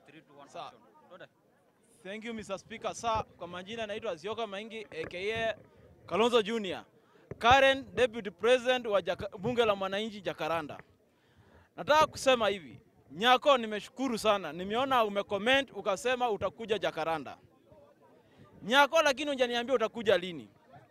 three, two, one, Sawa. action. Twende. Thank you Mr. Speaker. Sa kwa majina naitwa Zioka Maingi aka Kalonzo Junior, current deputy president wa Jaka, bunge la mwananchi Jakaranda. Nataka kusema hivi, Nyako, nimeshukuru sana, nimeona umecomment ukasema utakuja Jakaranda. Nyako, lakini hujaniambia utakuja lini.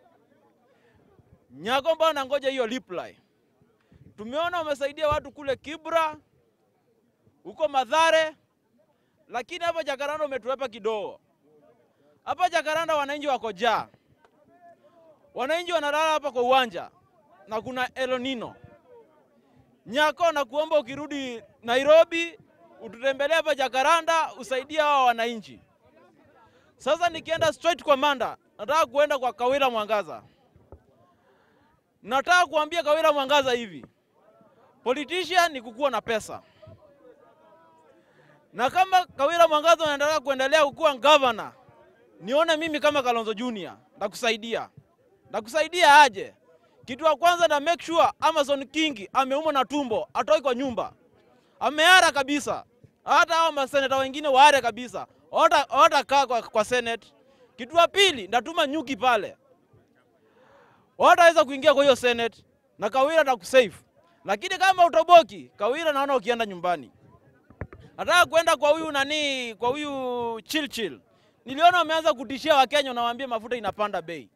Nyako, mbona nangoja hiyo reply? Tumeona umesaidia watu kule Kibra, huko Madhare, lakini hapa Jakaranda umetuwepa kidogo. Hapa Jakaranda wananchi wako jaa, wananchi wanalala hapa kwa uwanja na kuna El Nino. Nyako, na kuomba ukirudi Nairobi ututembelee hapa Jakaranda usaidie hawa wananchi. Sasa nikienda straight kwa Manda, nataka kuenda kwa Kawira Mwangaza. Nataka kuambia Kawira Mwangaza hivi, politician ni kukuwa na pesa na kama Kawira Mwangaza anaendelea kuendelea kukuwa governor, nione mimi kama Kalonzo Junior ndakusaidia. Ndakusaidia aje? Kitu ya kwanza na make sure Amazon King ameumwa na tumbo, atoi kwa nyumba, ameara kabisa. Hata hao maseneta wengine waare kabisa, kaa kwa, kwa senate. Kitu ya pili ndatuma nyuki pale, wataweza kuingia kwa hiyo senate na Kawira ndakusave. Lakini kama utoboki, Kawira naona ukienda nyumbani nataka kwenda kwa huyu nani, kwa huyu Chilchil. Niliona wameanza kutishia Wakenya, unawaambia mafuta inapanda bei.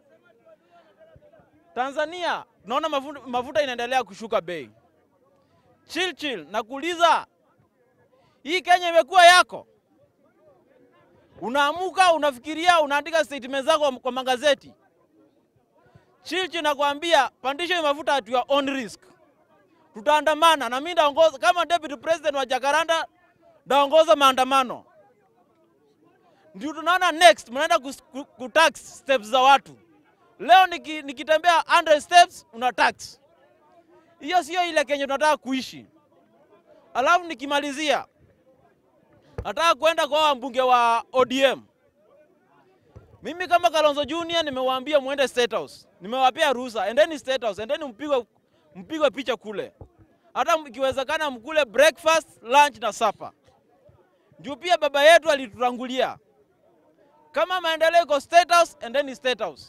Tanzania naona mafuta, mafuta inaendelea kushuka bei. Chilchil, nakuuliza hii Kenya imekuwa yako? Unaamuka unafikiria, unaandika statement zako kwa magazeti. Chilchil, nakwambia pandisha hii mafuta at your own risk. Tutaandamana na mimi ndaongoza kama deputy president wa Jakaranda, ndaongoza maandamano. Ndio tunaona next mnaenda kutax steps za watu. Leo niki, nikitembea 100 steps una tax. Hiyo sio ile Kenya tunataka kuishi. Alafu nikimalizia, nataka kwenda kwa mbunge wa ODM. Mimi kama Kalonzo Junior nimewaambia muende State House, nimewapea ruhusa, endeni State House, endeni mpigwe mpigwe picha kule, hata ikiwezekana mkule breakfast, lunch na supper. Juu pia baba yetu alitutangulia. Kama maendeleo iko State House, endeni State House.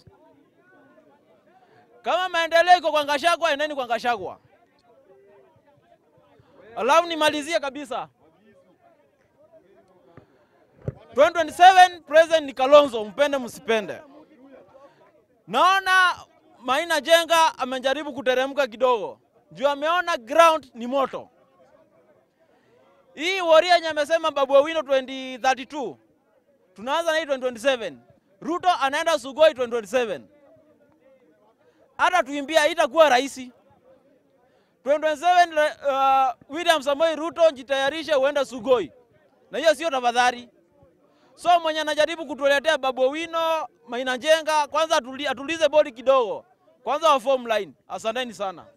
Kama maendeleo iko kwa Gachagua, endeni kwa Gachagua. Alafu nimalizie kabisa, 2027 president ni Kalonzo, mpende msipende. Naona Maina Jenga amejaribu kuteremka kidogo juu ameona ground ni moto. Hii Woria yenye amesema Babu Owino 2032 tunaanza na hii 2027. Ruto anaenda Sugoi 2027. Hata tuimbia itakuwa rahisi 2027. Uh, William Samoei Ruto jitayarishe uende Sugoi, na hiyo sio tafadhali. So mwenye anajaribu kutuletea Babu Owino, Maina Jenga, kwanza atulize bodi kidogo kwanza wa form line. Asanteni sana.